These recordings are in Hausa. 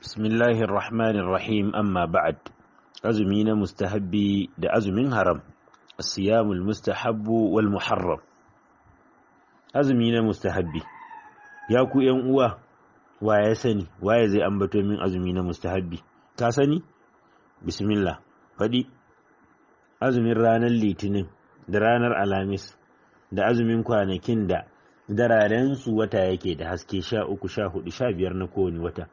Bismillahir Rahmanir Rahim amma ba'ad azumi na mustahabbi da azumin haram siyamul mustahabbu wal muharram azumi na mustahabbi ya ku yan uwa wa ya sani waye zai ambato min azumi na mustahabbi ka sani bismillah faɗi azumin ranar litinin da ranar alhamis da azumin kwanakin da dararen su wata yake da haske sha uku sha hudu sha biyar na kowane wata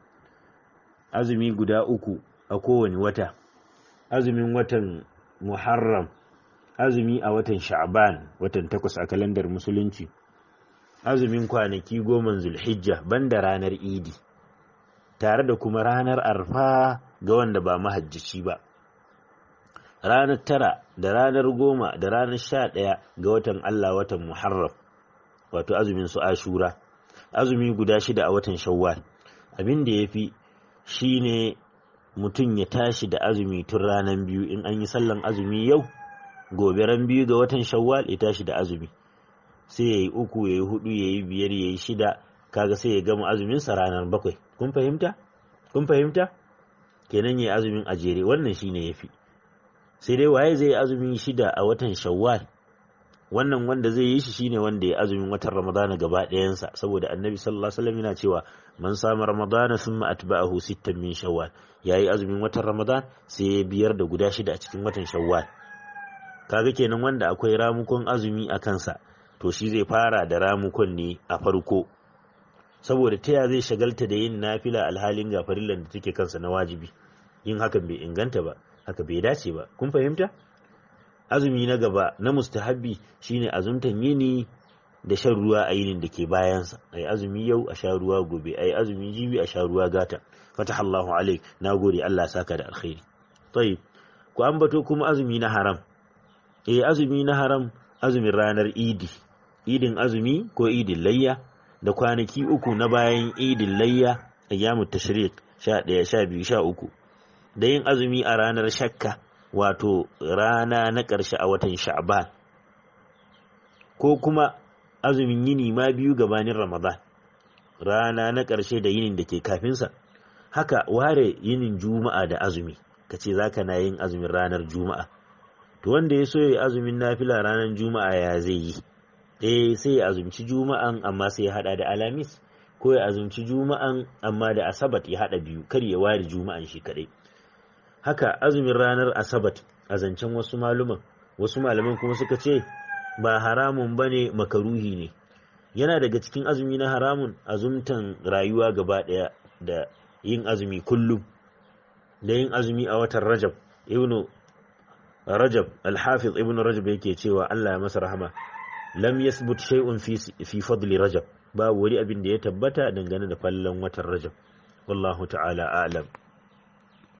azumi guda uku a kowane wata azumin watan muharram azumi a watan sha'ban watan takwas a kalandar musulunci azumin kwanaki goma zulhijja banda ranar idi tare da kuma ranar arfa ga wanda ba mahajjaci ba ranar tara da ranar goma da ranar sha ɗaya ga watan allah watan muharram wato azumin su ashura azumi guda shida a watan shawwal abin da ya fi shi ne mutum ya tashi da azumi tun ranar biyu in an yi sallan azumi yau gobe ran biyu ga watan shawwal ya tashi da azumi sai ya yi uku ya yi hudu ya yi biyar ya yi shida kaga sai ya gama azuminsa ranar bakwai kun fahimta kun fahimta kenan ya yi azumin a jere wannan shine ya fi sai dai waye zai yi azumin shida a watan shawwal wannan wanda zai yi shi shine wanda ya azumin watan ramadana gaba ɗayansa saboda annabi sallallahu alaihi wasallam yana cewa man sama ramadana thumma atba'ahu sittan min shawwal yayi azumin watan ramadan sai ya biyar da guda shida a cikin watan shawwal kaga kenan wanda akwai ramukon azumi a kansa to shi zai fara da ramukon ne a farko saboda taya zai shagalta da yin nafila alhalin ga farillan da take kansa na wajibi yin hakan bai inganta ba haka bai dace ba kun fahimta azumi na gaba na mustahabbi shine azumtan yini da shan ruwa a yinin da ke bayansa ai azumi yau a sha ruwa gobe ai azumi jibi a sha ruwa gata fatahallahu alaik nagode Allah saka da alkhairi tayyib ku ambato kuma azumi na haram eh azumi na haram azumin ranar idi idin azumi ko idin layya da kwanaki uku na bayan idin layya ayyamut tashriq 11 12 13 da yin azumi a ranar shakka wato rana na ƙarshe a watan sha'ban ko kuma azumin yini ma biyu gabanin ramadan rana na ƙarshe da yinin da ke kafinsa haka ware yinin juma'a da azumi ka ce za ka na yin azumin ranar juma'a to wanda ya so ya azumin nafila ranar juma'a ya zai yi eh sai ya azumci juma'an amma sai ya hada da alamis ko ya azumci juma'an amma da asabat ya hada biyu kar ya ware juma'an shi kadai haka azumin ranar asabat a zancen wasu maluman wasu malaman kuma suka ce ba haramun ba ne makaruhi ne yana daga cikin azumi na haramun azumtan rayuwa gaba ɗaya da yin azumi kullum da yin azumi a watan rajab ibnu rajab alhafiz ibnu rajab yake cewa allah ya masa rahama lam yasbut shay'un fi fi fadli rajab babu wani abin da ya tabbata dangane da fallan watan rajab wallahu ta'ala a'lam